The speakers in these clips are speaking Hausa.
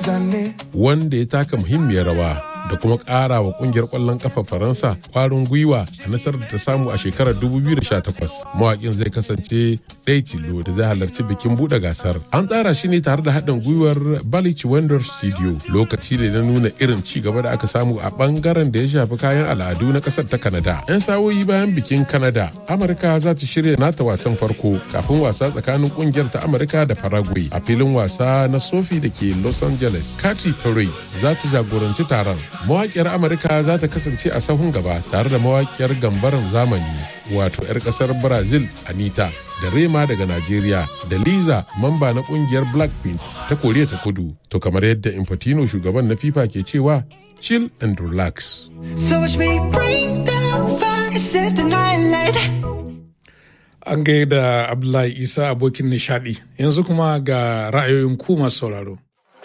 wanda ya taka muhimmiyar rawa da kuma ƙara wa ƙungiyar ƙwallon ƙafa faransa ƙwarin gwiwa a nasarar da ta samu a shekarar 2018 mawaƙin zai kasance ɗaya tilo da zai halarci bikin buɗe gasar an tsara shi ne tare da haɗin gwiwar Balich Wonder Studio lokaci ne na nuna irin ci gaba da aka samu a ɓangaren da ya shafi kayan al'adu na ƙasar ta Canada. 'Yan sawoyi bayan bikin Canada, Amurka za ta shirya nata wasan farko kafin wasa tsakanin ƙungiyar ta Amurka da Paraguay a filin wasa na Sofi da ke Los Angeles. Katy Perry za ta jagoranci taron. Mawaƙiyar Amurka za ta kasance a sahun gaba tare da mawaƙiyar gambaran zamani wato 'yar ƙasar Brazil Anita da Rema daga Najeriya da Liza mamba na kungiyar Blackpink ta Koriya ta Kudu. To kamar yadda Infantino shugaban na FIFA ke cewa chill and relax. So watch me bring the fire, set the night light. An gaida Abdullahi Isa abokin nishadi yanzu kuma ga ra'ayoyin ku masu sauraro.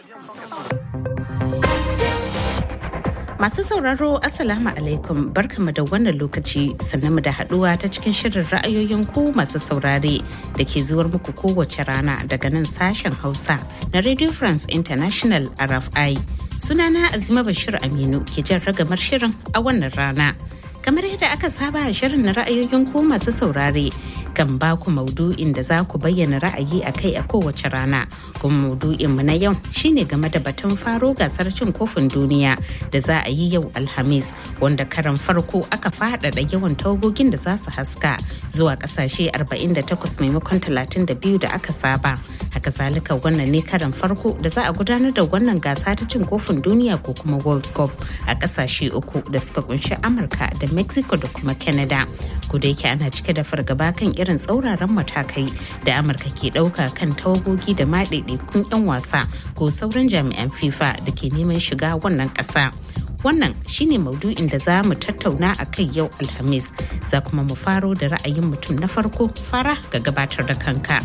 Masu sauraro Assalamu alaikum barkamu da wannan lokaci sannan mu da haduwa ta cikin shirin ra'ayoyin ku masu saurare da ke zuwar muku kowace rana daga nan sashen Hausa na Radio France International RFI. Sunana Azima Bashir Aminu ke jan ragamar shirin a wannan rana. Kamar yadda aka saba a shirin na ra'ayoyin ku masu saurare kan ba ku maudu'in da za ku bayyana ra'ayi a kai a kowace rana kuma maudu'in mu na yau shine game da batun faro gasar cin kofin duniya da za a yi yau alhamis wanda karan farko aka faɗaɗa yawan tawagogin da za su haska zuwa ƙasashe 48 maimakon 32 da aka saba haka zalika wannan ne karan farko da za a gudanar da wannan gasa ta cin kofin duniya ko kuma world cup a ƙasashe uku da suka kunshi amurka da mexico da kuma canada ku da yake ana cike da fargaba kan irin tsauraran matakai da amurka ke ɗauka kan tawagogi da maɗaiɗaikun 'yan wasa ko sauran jami'an fifa da ke neman shiga wannan ƙasa wannan shine maudu'in da za mu tattauna a kai yau alhamis za kuma mu faro da ra'ayin mutum na farko fara ga gabatar da kanka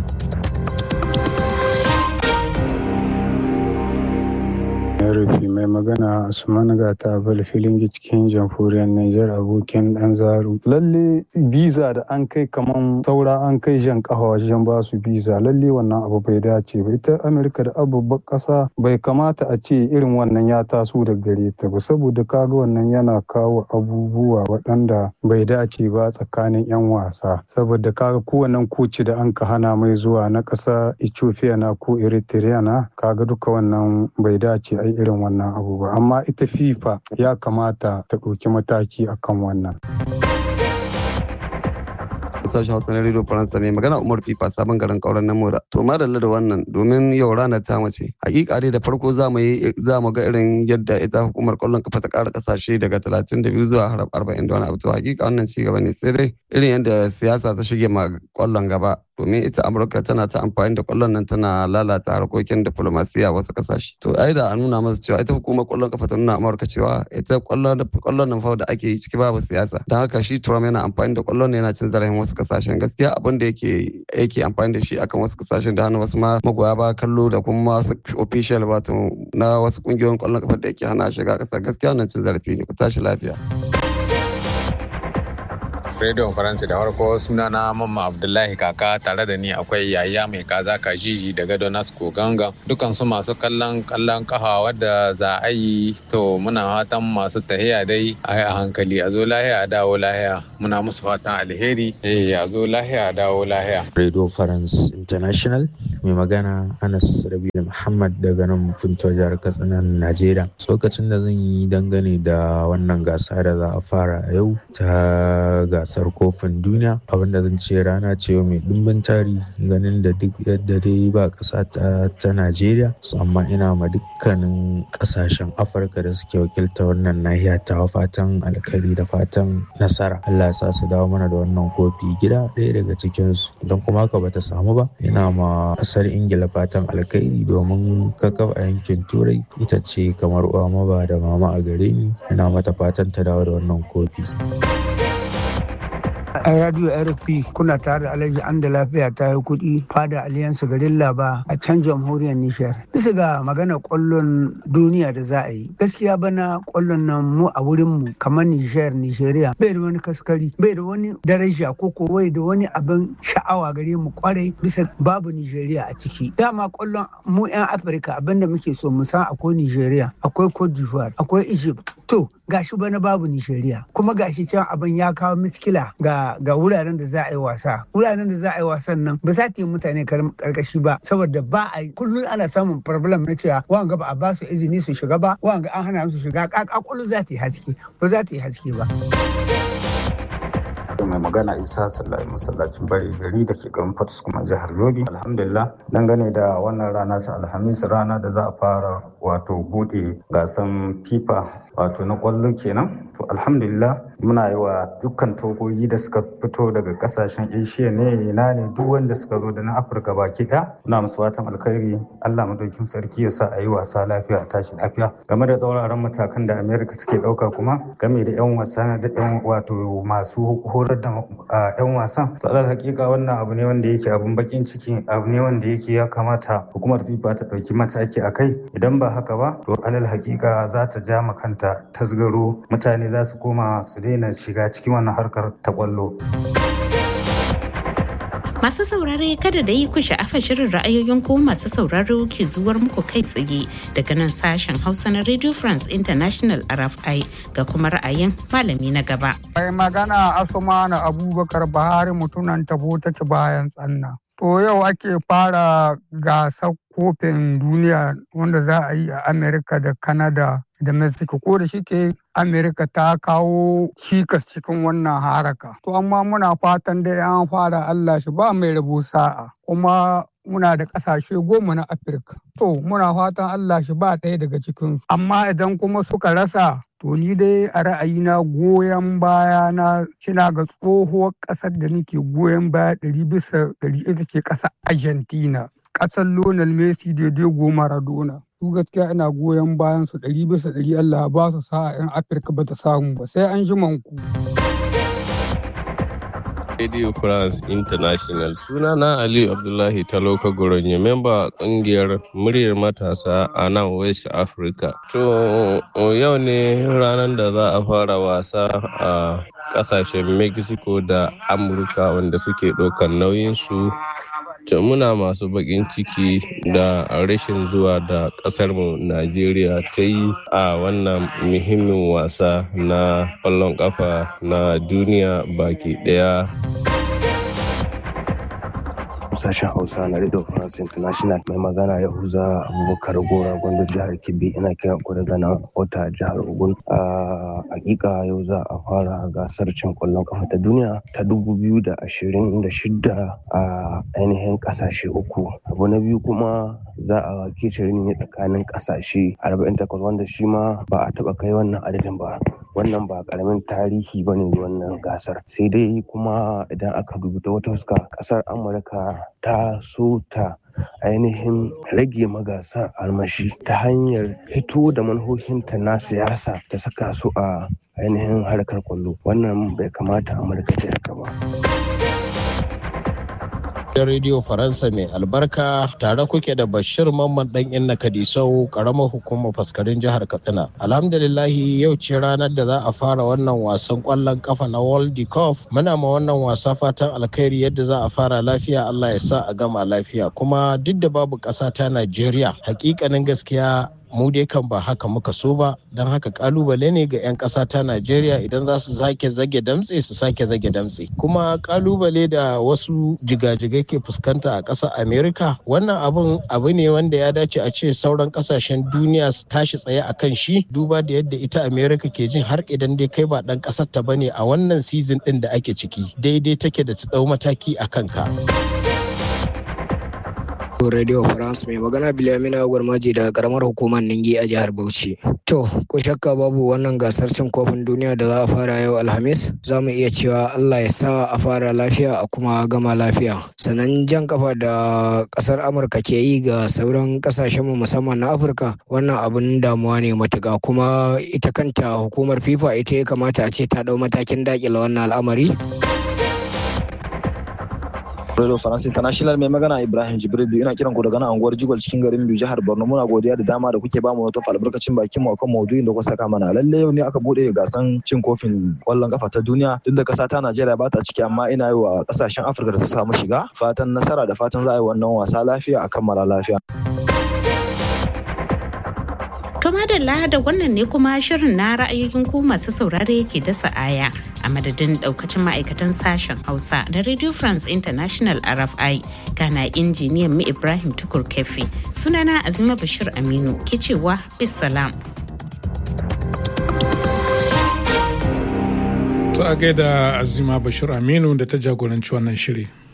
rufi mai magana Usman Gata Bal filin cikin jamhuriyar Nijar abokin dan zaru. Lalle biza da an kai kaman saura an kai jan kafa wajen ba su biza lalle wannan abu bai dace ba ita Amerika da abubuwan kasa bai kamata a ce irin wannan ya taso da gare ta ba saboda kaga wannan yana kawo abubuwa waɗanda bai dace ba tsakanin 'yan wasa saboda kaga kowannen koci da an ka hana mai zuwa na ƙasa Ethiopia na ko Eritrea na kaga duka wannan bai dace ai irin wannan abu ba amma ita fifa ya kamata ta ɗauki mataki akan wannan sashen hausa na radio faransa mai magana umar fifa sabon garin kauran na mora to madalla da wannan domin yau ranar ta mace hakika dai da farko za mu yi za mu ga irin yadda ita hukumar kwallon kafa ta kara kasashe daga 32 zuwa har 40 da wani abu to hakika wannan ci gaba ne sai dai irin yadda siyasa ta shige ma kwallon gaba domin ita amurka tana ta amfani da kwallon nan tana lalata harkokin diplomasiya wasu kasashe to ai da a nuna masa cewa ita hukumar kwallon kafa ta nuna amurka cewa ita kwallon nan fa da ake yi ciki babu siyasa don haka shi trump yana amfani da kwallon yana cin zarafin wasu kasashen gaskiya abin da yake yake amfani da shi akan wasu kasashen da hana wasu ma magoya ba kallo da kuma wasu official wato na wasu kungiyoyin kwallon kafa da yake hana shiga kasar gaskiya wannan cin zarafi ne ku tashi lafiya rediyon faransa da farko suna na mamma abdullahi kaka tare da ni akwai yaya mai kaza kajiji daga donasco ganga dukan su masu kallon kallon kafa wadda za a yi to muna fatan masu tahiya dai a yi a hankali a zo lahiya a dawo lahiya muna musu fatan alheri eh a zo lahiya a dawo lahiya radio france international mai magana anas rabi muhammad daga nan funto jihar katsina najeriya tsokacin da zan yi dangane da wannan gasa da za a fara a yau ta gasar kofin duniya abinda zan ce rana ce mai dimbin tari ganin da duk yadda dai ba ƙasa ta, ta najeriya amma ina ma dukkanin ƙasashen afirka da suke wakilta wannan nahiya ta fatan alkhairi da fatan nasara allah ya sa su dawo mana da wannan kofi gida ɗaya daga cikinsu don kuma haka bata samu ba ina ma ƙasar ingila fatan alkhairi domin kakaf a yankin turai ita ce kamar uwa maba da mama a gare ni ina mata fatan ta dawo da wannan kofi a radio rfp kuna tare da alhaji an da lafiya ta yi kuɗi fada aliyansu garin laba a can jamhuriyar nishar bisa ga magana kwallon duniya da za a yi gaskiya bana kwallon nan mu a wurin mu kamar nishar nisheriya bai da wani kaskari bai da wani daraja ko ko bai da wani abin sha'awa gare mu kwarai bisa babu nijeriya a ciki dama kwallon mu 'yan afirka abinda muke so mu san akwai nijeriya akwai cote d'ivoire akwai egypt to gashi bana babu nijeriya kuma gashi can abin ya kawo miskila ga ga wuraren da za a yi wasa wuraren da za a yi wasan nan ba za ta yi mutane karkashi ba saboda ba a kullum ana samun problem na cewa wanga ba a ba su izini su shiga ba wanga an hana su shiga kakakulu za ta yi haske ba za ta yi haske ba mai magana isa sallahi masallacin bari gari da ke garin fatus kuma jihar yobe alhamdulillah dangane da wannan rana ta alhamis rana da za a fara wato bude gasan fifa wato na kwallo kenan to alhamdulillah muna yi wa dukkan togogi da suka fito daga kasashen asia ne ina ne duk wanda suka zo da na afirka baki ɗaya muna musu fatan alkhairi allah madaukin sarki ya sa a yi wasa lafiya a tashi lafiya game da tsauraran matakan da america take ɗauka kuma game da yan wasa da yan wato masu horar da yan wasan to alal hakika wannan abu ne wanda yake abun bakin ciki abu ne wanda yake ya kamata hukumar fifa ta ɗauki mataki a kai idan ba haka ba to alal hakika za ta ja makanta tasgaro mutane za su koma su daina shiga cikin wannan harkar ta kwallo. Masu saurare kada da yi ku sha'afa shirin ra'ayoyin ko masu sauraro ke zuwar muku kai tsaye daga nan sashen Hausa na Radio France International RFI ga kuma ra'ayin malami na gaba. Mai magana Asumana Abubakar Bahari mutunan tabo take bayan tsanna. To yau ake fara gasar kofin duniya wanda za a yi a Amerika da Canada da Mexico ko da shike Amerika ta kawo cikas cikin wannan haraka. To amma muna fatan da an fara Allah shi ba mai rabo sa'a kuma muna da ƙasashe goma na Afirka. To muna fatan Allah shi ba ɗaya daga cikin amma idan kuma suka rasa To ni dai a ra'ayina goyon baya na shina ga tsohuwar ƙasar da nake goyon baya ɗari bisa ɗari ita ce ƙasar Argentina. Ƙasar Lionel Messi da Diego Maradona. Su gaskiya ina goyon bayan su ɗari bisa ɗari Allah ba su sa'a 'yan Afirka ba ta samu ba sai an ji manku. Radio France International suna na Aliyu Abdullahi Taloka Goronyo memba kungiyar muryar matasa a nan West Africa. To yau ne ranar da za a fara wasa a kasashen Mexico da Amurka wanda suke ɗaukar nauyinsu. To muna masu baƙin ciki da rashin zuwa da ƙasarmu Najeriya ta yi a wannan muhimmin wasa na ƙwallon ƙafa na duniya baki ɗaya. sashen hausa na radio france international mai magana yahuza abubakar gora gwanda jihar kebbi ina kiran ku daga nan wata jihar ogun a hakika yau za a fara gasar cin kwallon kafa ta duniya ta dubu biyu da ashirin da shida a ainihin kasashe uku abu na biyu kuma za a kece ne tsakanin kasashe 48 wanda shi ma ba a taba kai wannan adadin ba wannan ba karamin tarihi ba ne wannan gasar sai dai kuma idan aka dubi ta wata fuska kasar amurka ta so ta ainihin rage magasa almashi ta hanyar hito da manhohinta na siyasa ta saka su a ainihin harkar kwallo wannan bai kamata amurka ta haka ba da rediyo faransa mai albarka tare kuke da bashir mamman dan inna kadisau karamar hukumar faskarin jihar katsina alhamdulillahi yau ce ranar da za a fara wannan wasan kwallon kafa na world cup muna ma wannan wasa fatan alkhairi yadda za a fara lafiya allah ya sa a gama lafiya kuma duk da babu ƙasa ta najeriya hakikanin gaskiya mu dai kan ba haka muka so ba don haka kalubale ne ga 'yan ƙasa ta najeriya idan za su sake zage damtse su sake zage damtse kuma kalubale da wasu jigajigai ke fuskanta a ƙasar america wannan abun abu ne wanda ya dace a ce sauran ƙasashen duniya su tashi tsaye a kan shi duba da yadda ita america ke jin har idan dai kai ba ɗan ƙasar ta bane a wannan season ɗin da ake ciki daidai take da ta ɗau mataki a kanka. Radio France mai magana Bilamina Gwarmaji daga karamar hukumar Ningi a jihar Bauchi. To, ko shakka babu wannan gasar cin kofin duniya da za a fara yau Alhamis, za mu iya cewa Allah ya sa a fara lafiya a kuma gama lafiya. Sannan jan kafa da kasar Amurka ke yi ga sauran kasashenmu musamman na Afirka, wannan abun damuwa ne matuƙa kuma ita kanta hukumar FIFA ita ya kamata a ce ta ɗau matakin daƙile wannan al'amari. Radio France International mai magana Ibrahim Jibril ina kiran ku daga nan anguwar Jigol cikin garin Biyu jihar Borno muna godiya da dama da kuke bamu wata albarkacin bakin mu akan maudu'in da kuka saka mana lalle yau ne aka bude gasan cin kofin kwallon kafa ta duniya duk da kasa ta Najeriya ba ta ciki amma ina yi wa kasashen Afirka da ta samu shiga fatan nasara da fatan za a yi wannan wasa lafiya a kammala lafiya. To madalla da wannan ne kuma shirin na ra'ayoyin ku masu saurare yake dasa aya a madadin daukacin ma'aikatan sashen Hausa da Radio France International RFI kana injiniyan mu Ibrahim Tukur Kefi sunana Azima Bashir Aminu ke cewa bisalam. To a gaida Azima Bashir Aminu da ta jagoranci wannan shiri.